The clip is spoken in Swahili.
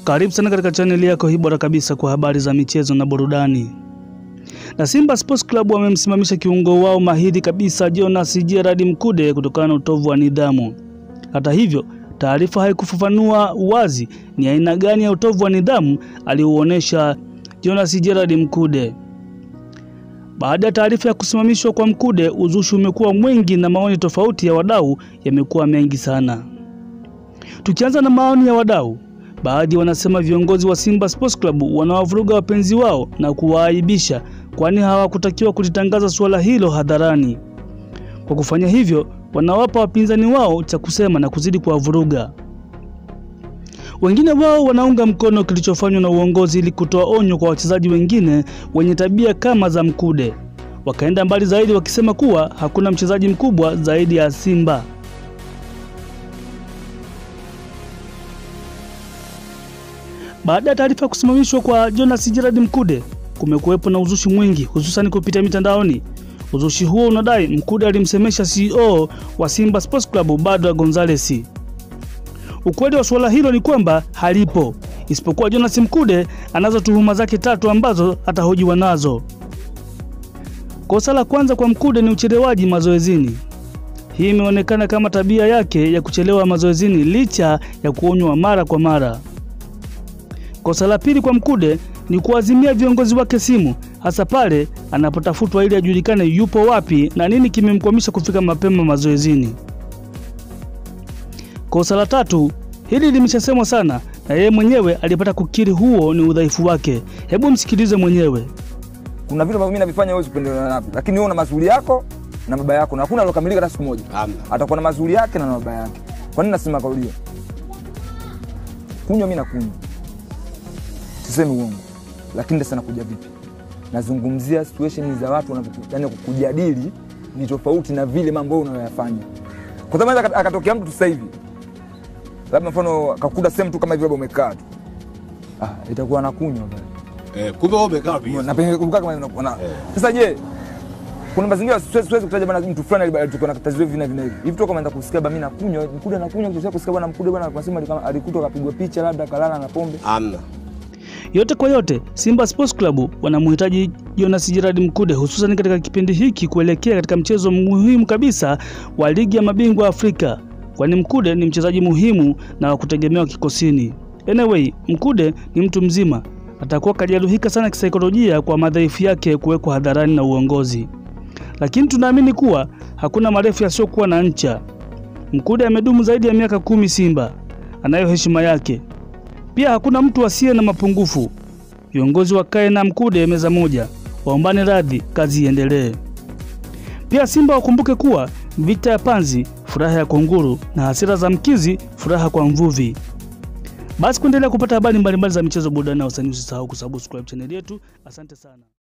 Karibu sana katika chaneli yako hii bora kabisa kwa habari za michezo na burudani. Na Simba Sports Club wamemsimamisha kiungo wao mahiri kabisa Jonas Gerard Mkude kutokana na utovu wa nidhamu. Hata hivyo, taarifa haikufafanua wazi ni aina gani ya utovu wa nidhamu aliouonesha Jonas Gerard Mkude. Baada ya taarifa ya kusimamishwa kwa Mkude, uzushi umekuwa mwingi na maoni tofauti ya wadau yamekuwa mengi sana. Tukianza na maoni ya wadau, baadhi wanasema viongozi wa Simba Sports Club wanawavuruga wapenzi wao na kuwaaibisha, kwani hawakutakiwa kulitangaza suala hilo hadharani. Kwa kufanya hivyo, wanawapa wapinzani wao cha kusema na kuzidi kuwavuruga. Wengine wao wanaunga mkono kilichofanywa na uongozi ili kutoa onyo kwa wachezaji wengine wenye tabia kama za Mkude. Wakaenda mbali zaidi wakisema kuwa hakuna mchezaji mkubwa zaidi ya Simba. Baada ya taarifa ya kusimamishwa kwa Jonas Gerard Mkude, kumekuwepo na uzushi mwingi hususan kupitia mitandaoni. Uzushi huo unadai Mkude alimsemesha CEO wa Simba Sports Club Badra Gonzales. Ukweli wa suala hilo ni kwamba halipo, isipokuwa Jonas Mkude anazo tuhuma zake tatu ambazo atahojiwa nazo. Kosa la kwanza kwa Mkude ni uchelewaji mazoezini. Hii imeonekana kama tabia yake ya kuchelewa mazoezini licha ya kuonywa mara kwa mara. Kosa la pili kwa Mkude ni kuazimia viongozi wake simu, hasa pale anapotafutwa ili ajulikane yupo wapi na nini kimemkwamisha kufika mapema mazoezini. Kosa la tatu, hili limeshasemwa sana na yeye mwenyewe alipata kukiri huo ni udhaifu wake. Hebu msikilize mwenyewe. Kuna vitu ambavyo mimi navifanya wewe usipendelee navyo, lakini wewe una mazuri yako na baba yako, na hakuna alokamilika hata siku moja. Hamna. Atakuwa na mazuri yake na na baba yake. Kwa nini nasema kauli hiyo? Kunywa mimi nakunywa, sisemi uongo, lakini sasa nakuja vipi? Nazungumzia situation za watu wanavyo, yani kujadili ni tofauti na vile mambo wewe unayoyafanya, kwa sababu anaweza akatokea mtu tu sasa hivi, labda mfano akakuta sehemu tu kama hivi, labda umekaa tu, ah, itakuwa nakunywa bwana Eh, kumbe wewe umekaa pia. na pengine kukaa kama una- una- sasa je kuna mazingira siwezi siwezi kutaja bwana mtu fulani ali- alikuwa na tatizo hivi na hivi na hivi hivi toka ameanza kusikia bwana mimi nakunywa mkude anakunywa kutoka kusikia bwana mkude bwana anasema alikuwa- alikutwa akapigwa picha labda kalala na pombe Hamna. Yote kwa yote, Simba Sports Club wanamhitaji Jonas Gerard Mkude hususan katika kipindi hiki kuelekea katika mchezo muhimu kabisa wa ligi ya mabingwa Afrika, kwani Mkude ni mchezaji muhimu na wa kutegemewa kikosini. Anyway, Mkude ni mtu mzima, atakuwa kajeruhika sana kisaikolojia kwa madhaifu yake kuwekwa hadharani na uongozi, lakini tunaamini kuwa hakuna marefu yasiyokuwa na ncha. Mkude amedumu zaidi ya miaka kumi Simba, anayo heshima yake. Pia hakuna mtu asiye na mapungufu. Viongozi wakae na Mkude meza moja, waombane radhi, kazi iendelee. Pia Simba wakumbuke kuwa vita ya panzi furaha ya kunguru na hasira za mkizi furaha kwa mvuvi. Basi kuendelea kupata habari mbalimbali za michezo, burudani na wasanii, usisahau kusubscribe chaneli yetu. Asante sana.